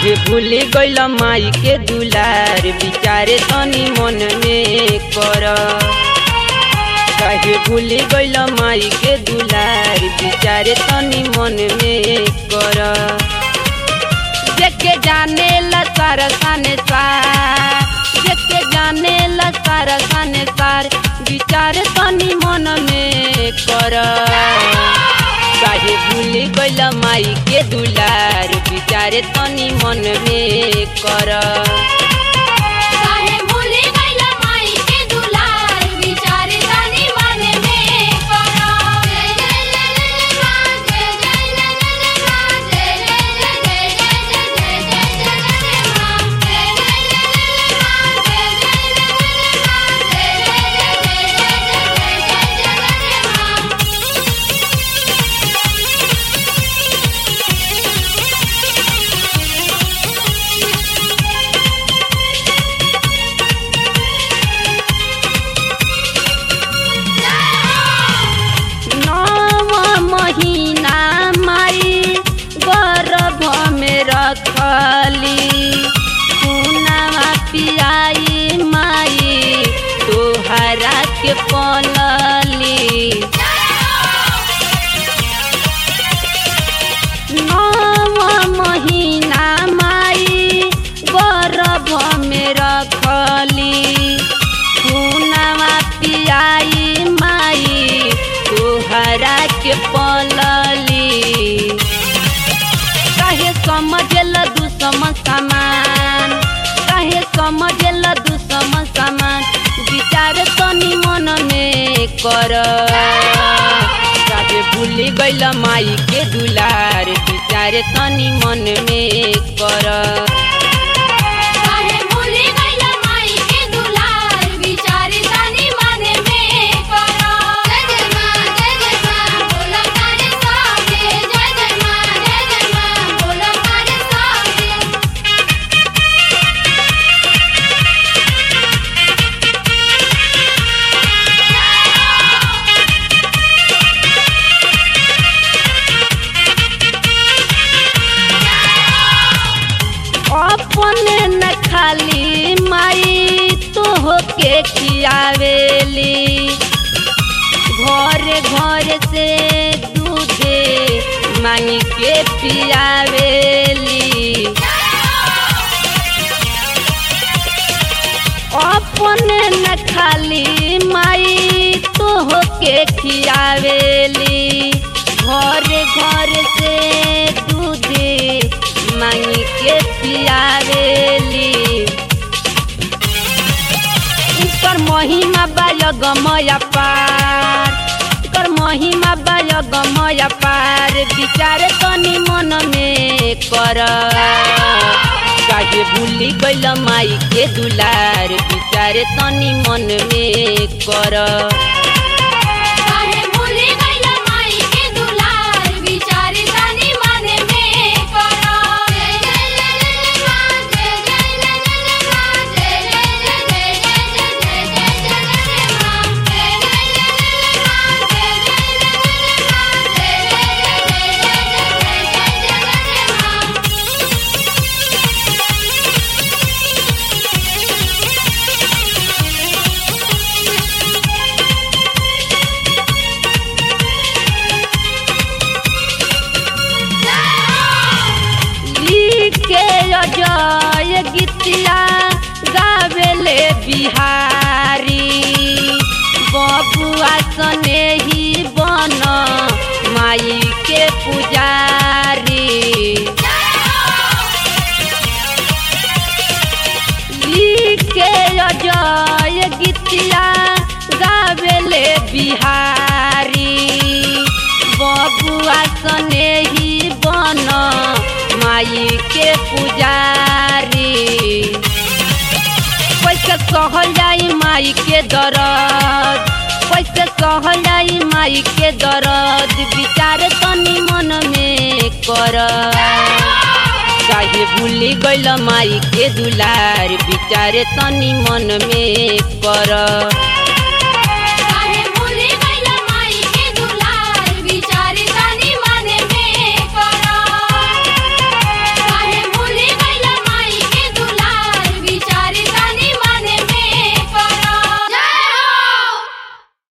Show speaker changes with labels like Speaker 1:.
Speaker 1: काहे भूल गइल माई के दुलार विचारे तनी मन में कर काहे भूल गइल माई के दुलार विचारे तनी मन में कर जेके जाने ला सारा साने सार जेके जाने ला सारा साने सार विचार तनी मन में कर काहे भूल गइल माई के दुलार विचारे तनी मन में कर
Speaker 2: काहे भूले गइला माई के दुलार विचारे तनी मन में करो जय जय जय मां जय जय जय मां जय जय जय जय जय जय मां जय जय जय मां जय जय जय मां जय जय जय जय मां
Speaker 1: नव महीना माई गर्भ में रखली सुनावा पियाई माई तोहरा के पलली नव महीना माई गर्भ में रखली सुनावा पियाई माई तोहरा के पलली काहे समझल दुसम समान काहे समझल दुसम समान विचार तनी मन में कर काहे भूल गइल माई के दुलार विचार तनी मन में कर
Speaker 2: काहे भूले गइला माई के दुलार विचारे तनी मन में करो जय जय मां जय जय मां बोला तारे साथे जय जय मां जय जय मां बोला तारे साथे
Speaker 1: अपने न खाली माई तोह के खियावेली घरे घरे से दूधे मांगी के पियावेली अपने न खाली माई तोह के खियावेली घरे घरे से दूधे मांगी के पियावेली कर महिमा बाय गमया पार कर महिमा बाय गमया पार विचार तनी मन में कर काहे भूली गइल माई के दुलार विचार तनी मन में कर
Speaker 2: काहे भूले गइला माई के दुलार विचारे तनी मन में करो जय जय जय मां जय जय जय मां जय जय जय जय जय मां जय जय जय मां जय जय जय मां जय जय जय जय मां
Speaker 1: लिखे अजय गीतिया गावेले बिहारी बबुआ सने ही बन माई के पुजारी लिखे अजय गीतिया गावेले बिहारी बबुआ सने ही बन माई के पुजारी कैसे सहल जाई माई के दरद कैसे सहल जाई माई के दरद विचार तनी मन में कर काहे भूली गइल माई के दुलार विचारे तनी मन में कर